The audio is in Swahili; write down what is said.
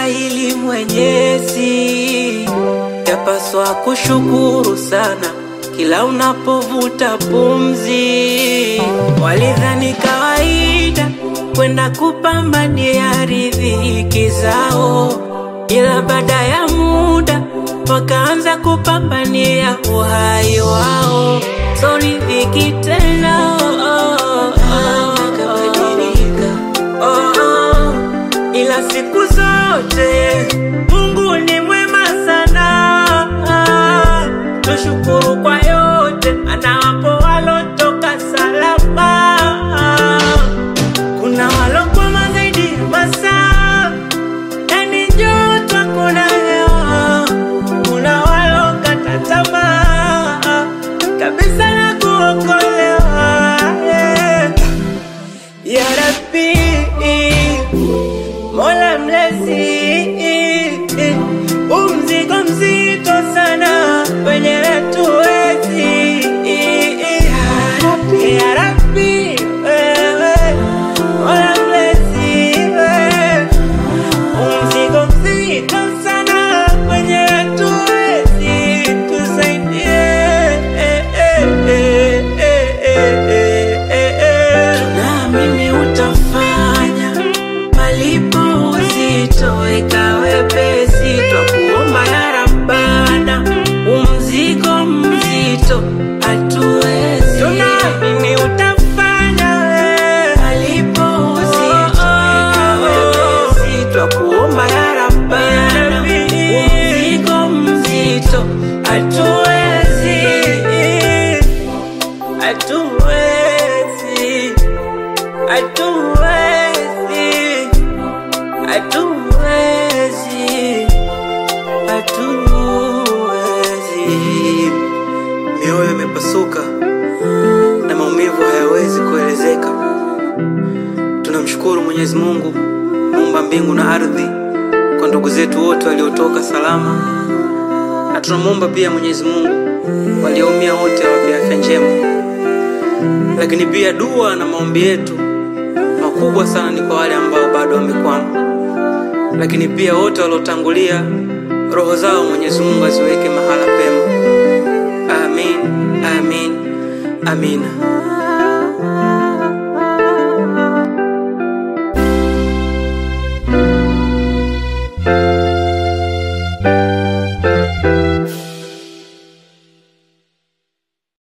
hili Mwenyezi, yapaswa kushukuru sana kila unapovuta pumzi. Walidhani kawaida kwenda kupambania riziki zao, ila baada ya muda wakaanza kupambania uhai wao. So riziki tena oh, oh, oh, oh, oh. Ila siku zote Mungu ni mwema sana, tushukuru kwa yote, anawapo walotoka salama. Kuna walokwama zaidi masaa, yani joto kuna hewa, kuna walokata tamaa kabisa na kuokolewa yeah. Ya Rabbi, Mola mlezi, umzigo mzito sana wenye tuwezi. Ya Rabbi, wewe Mola mlezi, wewe umzigo mzito sana wenye tuwezi, tusaidie. Tunaamini utafanya malipo uzito ikawe pesi, twakuomba ya Rabbana, umzigo mzito hatuwezi. Tunaamini utafanya malipo uzito ikawe pesi, twakuomba ya Rabbana, umzigo mzito hatuwezi, hatuwezi hatuwezi, hatuwezi, hatuwezi. Mioyo imepasuka na maumivu hayawezi kuelezeka. Tunamshukuru Mwenyezi Mungu muumba mbingu na ardhi kwa ndugu zetu wote waliotoka salama, na tunamwomba pia Mwenyezi Mungu walioumia wote awape afya njema lakini pia dua na maombi yetu makubwa sana ni kwa wale ambao bado wamekwama, lakini pia wote waliotangulia, roho zao Mwenyezi Mungu aziweke mahala pema. Amin, amin, amina.